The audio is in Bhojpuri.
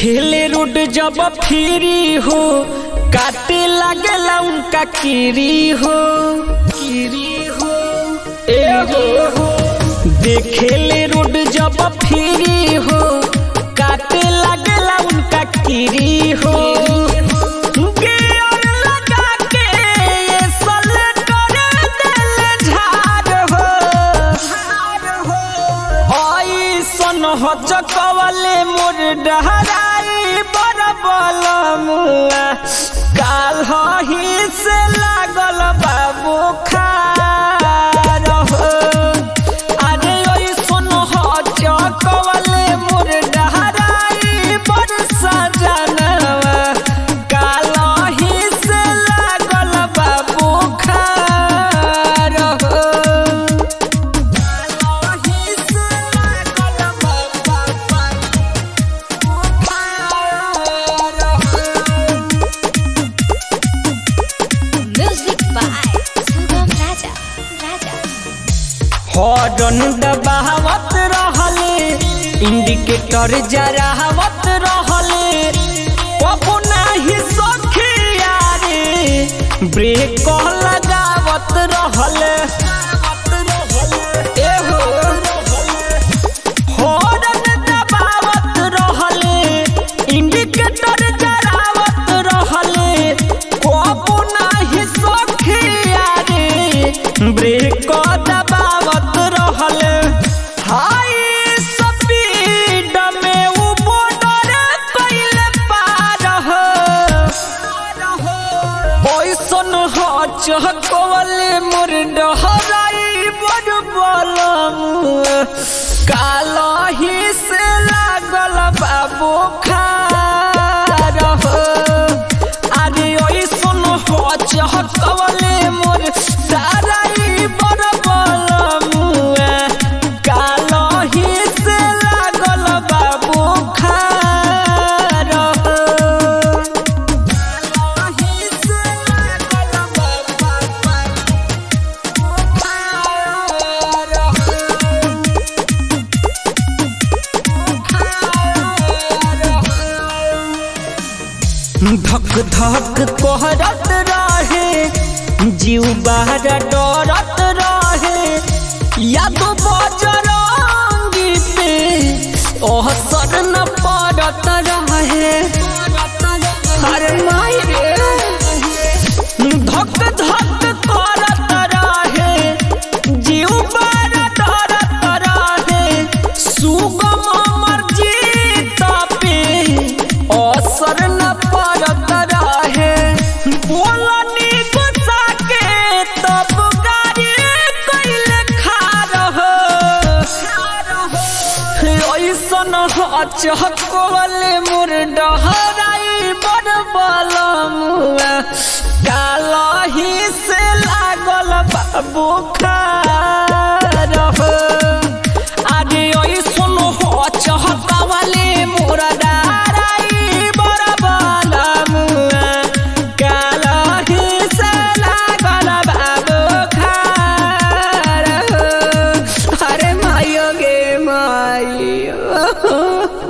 देखेले रोड जब फ्री हो काटे लागेला उनका किरी हो किरी हो ए हो देखेले रोड जब फ्री हो काटे लागेला उनका किरी हो गियर लगा के ये सलेटर देले झाड़ हो ऐसन हो चकवले मोर डहराई बड़ बलमुआ काल ही से लागल बाबू खार हो अरे ऐसन हो चकवले मोर डहराई बड़ सजनवा काल ही से लागल बाबू खार हो Music by Sugam Raja. Raja. Horn दबावत रहले इंडिकेटर जरावत रहले कबो नाही सखिया रे ब्रेक लगावत रहले एहो हॉर्न दबावत रहले इंडिकेटर जरावत रहले कबो नाही सखिया रे ब्रेक दबावत रहले हाई स्पीड में उ बॉर्डर कइले पार हो ओइसन हो चहकवले मोर डहराई बड़ बलम काल ही से लागल बाबू खार हो अरे ओइसन हो चहकवले मोर डहराई बड़ बलम काल ही से लागल बाबू खार हो धक धक कहरत रहे जीव बाहर डरत रहे या तो बजरंगी पे असर न पड़त रहे अरे माई रे धक धक करत रहे जीव बार डरत रहे सुगम अमर जीत पे असर न पड़त रहे बोलनी गुस्सा के तब गाड़ी कैले खार हो ऐसन चहकवले मोर डहराई बड़ बलमुआ काल ही से लागल बाबू खार हो अरे ऐसन हो चहकवले मोर डहराई बड़ बलमुआ काल ही से लागल बाबू खार हो अरे मायो गे मायो